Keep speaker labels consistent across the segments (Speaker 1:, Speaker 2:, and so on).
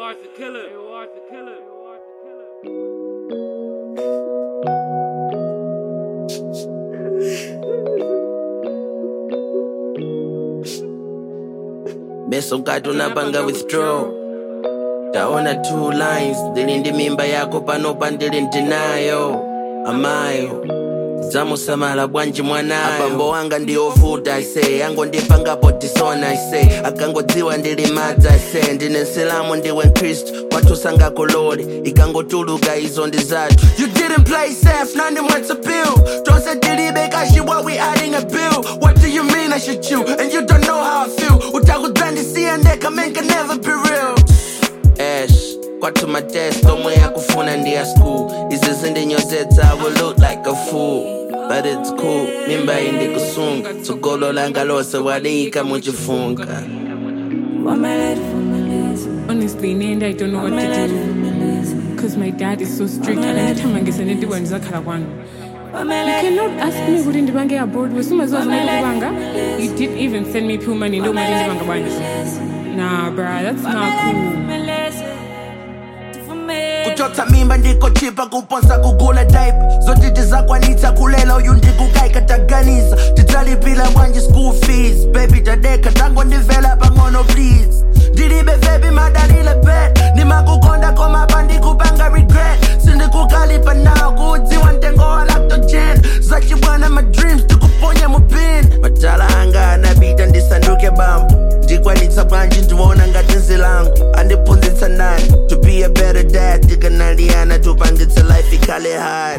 Speaker 1: watch the killer. Hey, watch the killer. Watch the killer.
Speaker 2: beso mkati unapanga withdraw taona two lines ndilindi mimba yako panopa ndili ndinayo amayo zamusamala bwanji mwanayo abambo wanga ndiovuta ise yangondipangapo tisona ise akangodziwa ndili madza ise ndine nsilamu ndiwe mkristu watusanga kololi ikangotuluka izo ndi zathu you didn't play safe nandi mwatsa bill tonse tilibe kashi what we adding a bill what do you mean i should you and you don't know how i feel utakudzandisiya ndeka man can never be real ash kwathu matest omwe yakufuna ndi ya school izi zindinyozetsa i will look like a fool but it's cool mimba iyi ndikusunga tsogolo langa lose waliyika muchifunga
Speaker 3: Honestly, in the end, I don't know what to do. Because my dad is so strict. And every time I get sent into one, You cannot ask me what in the bank abroad. Was soon as I was in the banga, you didn't even send me pure money. No money in the bank. Nah, bruh, that's not cool.
Speaker 2: kuchotsa mimba ndikochipa kuponsa kugula daipa zoti tizakwanitsa kulela uyu ndikukaika taganiza tidzalipira bwanji school fees baby tadeka tangondimvera pang'ono please ndilibe vebi madalile bet ndimakukonda koma pandikupanga regret sindikukalipa nawo kuudziwa mtengo wa lactogen zachibwana ma dreams tikuponya mupin matala anga anapita ndisanduke bambo ndikwanitsa bwanji ndiwona ngati nzilangu andiphunzitsa nani to be a better dad tikanaliyana tupangitse life ikhale hard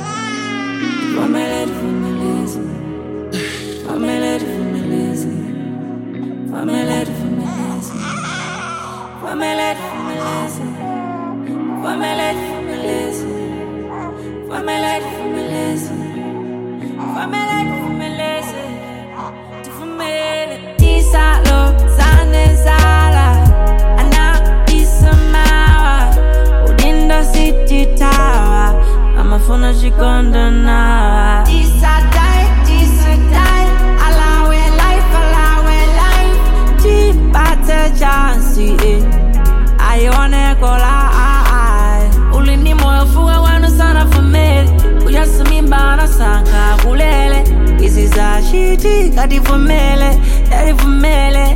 Speaker 4: Isalo, Zanezala, Ana Isamawa, Udinda City Tower, amafuna chikonda nawa. Tisadai, tisadai, alawe life, alawe life, tipate chansi, eh. Aione kola, ah, ah. Ulini moyo fuga wanu sana famili, ujasimimba na sanka kulele. Izi za shiti, kadivumele, kadivumele